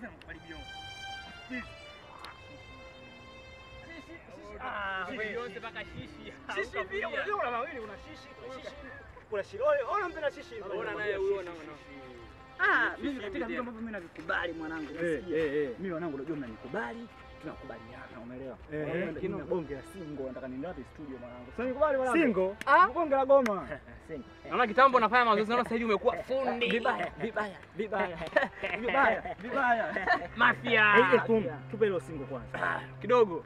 Sasa namkaribia. Ah, Shishi wewe. yote mpaka shishi. Shishi pia, unajua una mawili, una shishi, una shishi. Kuna shida. Ole, ona mtu na shishi. Ona naye huyo na Ah, Shishi mimi katika tena. vitu ambavyo mimi navikubali mwanangu. Eh, nasikia. eh, eh. Mimi wanangu unajua mnanikubali, tunakubaliana, umeelewa? Eh, Eh, eh, Kina bonge la single nataka niende wapi studio mwanangu. Sasa nikubali mwanangu. Single. Bonge la goma. Single. Naona kitambo nafanya mazoezi naona sasa hivi umekuwa fundi. Vibaya, vibaya, vibaya. Vibaya, vibaya. Mafia. Eh, eh, tum- Tupe hilo single kwanza. Kidogo.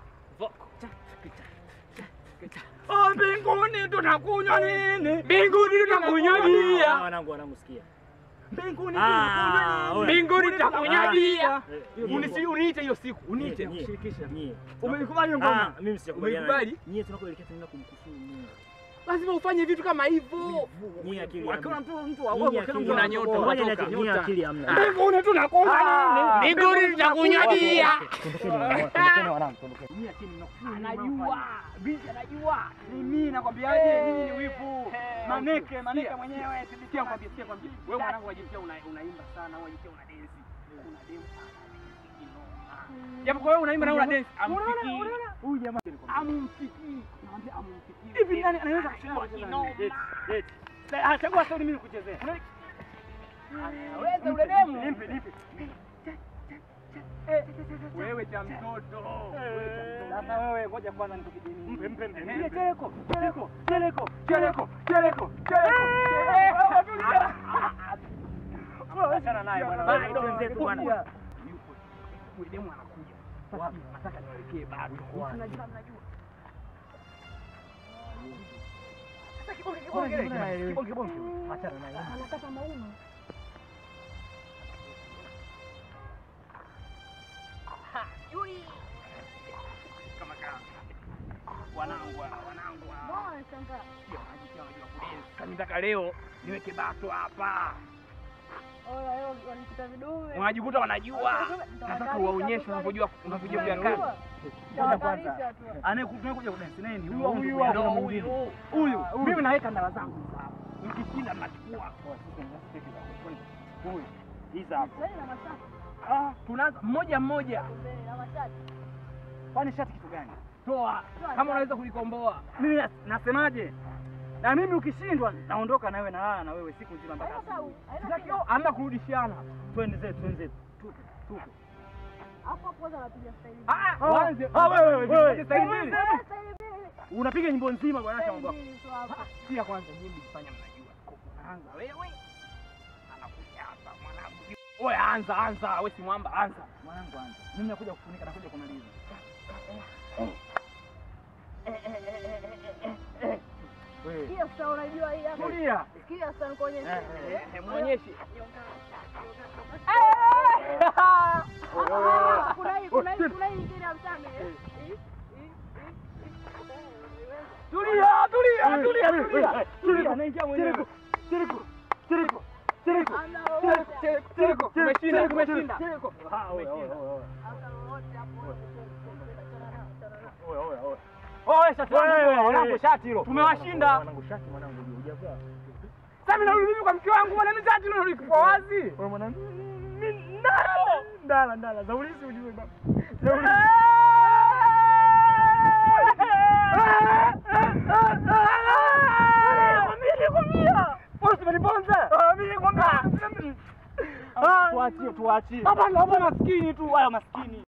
Oh, mbinguni tunakunywa nini? Mbinguni tunakunywa Ah, bia. Wanangu, wanangu sikia. Mbinguni Ah, tunakunywa nini? oya. Mbinguni tunakunywa bia. Eh, Unisi uniite hiyo siku, uniite. Nyie, Kushirikisha. nyie. Umeikubali hiyo Ah, ngoma? mimi sijakubaliana. Umeikubali? Nyie tunakoelekea tunaenda kumkufuru Mungu. Lazima ufanye vitu kama hivyo. Nyie akili Wakiwa hamna. mtu mtu wa Nyie uongo akili kila mtu Una ana nyota, bora. Ngoja unatoka. niache- nyie Nyota. akili hamna. Mbinguni tunakunywa nini? Mbinguni tunakunywa bia. Tondokeni wanangu, tondokeni wanangu, tondokeni. Nyie akili mnakufuru. Anajua. Binti anajua. Ni mimi nakwambiaje, nyinyi ni wivu. Maneke, maneke mwenyewe. Sikia kwambia, sikia kwambia. Wewe mwanangu wajisikia una unaimba sana, wajisikia una dance. Una dance sana. Japo kwa wewe unaimba na una dance, amfikii. Huyu jamaa Amumfikii. Naambia amumfikii. hivi nani anaweza kucheza Kwa kucheza kinoma. nani? Eti, eti. Ah, chagua sasa mimi nikuchezee. Weza ule demu. Nipe, nipe. Wewe cha mtoto. Sasa wewe ngoja kwanza nikukidini. Mpe, mpe, mpe. Nipe Cheleko, cheleko, cheleko, cheleko, cheleko, cheleko. Achana naye bwana. Bye, Bye, twenzetu bwana. Kuja. Yupo. Yule demu anakuja. Sasa nataka niwekee bado. Unajua mnajua. Sasa kibonge kibonge. Kibonge kibonge. Achana naye. Anakata mauma. Kama kama. Wanangu hawa, wanangu hawa. Mbona unashangaa? Sio maji wanajua kudensi. Sasa nataka leo niweke bato hapa. Oya, leo wanikuta vidume. Wanajikuta wanajua. Nataka uwaonyeshe unavyojua unavyojua vya kazi. Ngoja kwanza. Tawatarisha tu. Anayekuja kudensi nani? Huyu, huyu, Huyu Ndio huyu. huyu. Huyu. Mimi naweka ndala zangu sawa. Mkishinda mnachukua. Huyu. Hizi hapa. Mbele na mashati. Ah, tunaanza mmoja mmoja. Mbele na mashati. Kwani shati kitu gani? Toa kama unaweza kulikomboa. Mimi nas- nasemaje? Na mimi ukishindwa naondoka na wewe na lala na wewe siku nzima mpaka Haina asubuhi. sawa. Haina Sitaki shida. amna kurudishiana. Twende zetu, twende zetu. Tupe, tupe. Hapo hapo kwanza napiga staili. Ah, Ah, waanze. ah, wewe, wewe, wewe. Sasa hivi. Eh, staili mbili. Unapiga nyimbo nzima bwana Staili shamba. mbili tu hapo. Sikia kwanza nyinyi mfanya mnajua. Unaanza wewe. Anakuja hapa mwanangu. Oya anza anza, wewe si mwamba anza. Mwanangu anza. Mimi nakuja kufunika nakuja kumaliza. Wewe. Sikia sasa unajua hii hapa. Tulia. Sikia sasa nikuonyeshe. Eh, eh, Eh, muonyeshe. Ah, Kuna hii, kuna hii, kuna hii nyingine ya mchanga. eh. Hii, hii, hii, hii. Tulia, tulia, tulia, tulia. Tulia, naingia mwenyewe. Chiriku, chiriku, chiriku. Hamna lolote. Cheko, umeshinda, umeshinda. Ah, oya, oya, oya. Hamna lolote hapo. Achana nao, achana nao. Oya, oya, oya. Oya, shati langu, mwanangu, shati hilo. Tumewashinda. Mwanangu, shati mwanangu, hujavaa. Sasa mimi narudi mimi kwa mke wangu bwana, mimi shati leo liko wazi. Wewe mwanangu, mimi ndala, ndala, ndala. Zaulisi ujue baba. Zaulisi. Tuachie, tuachie. Hapa ndo hapo maskini tu, haya maskini.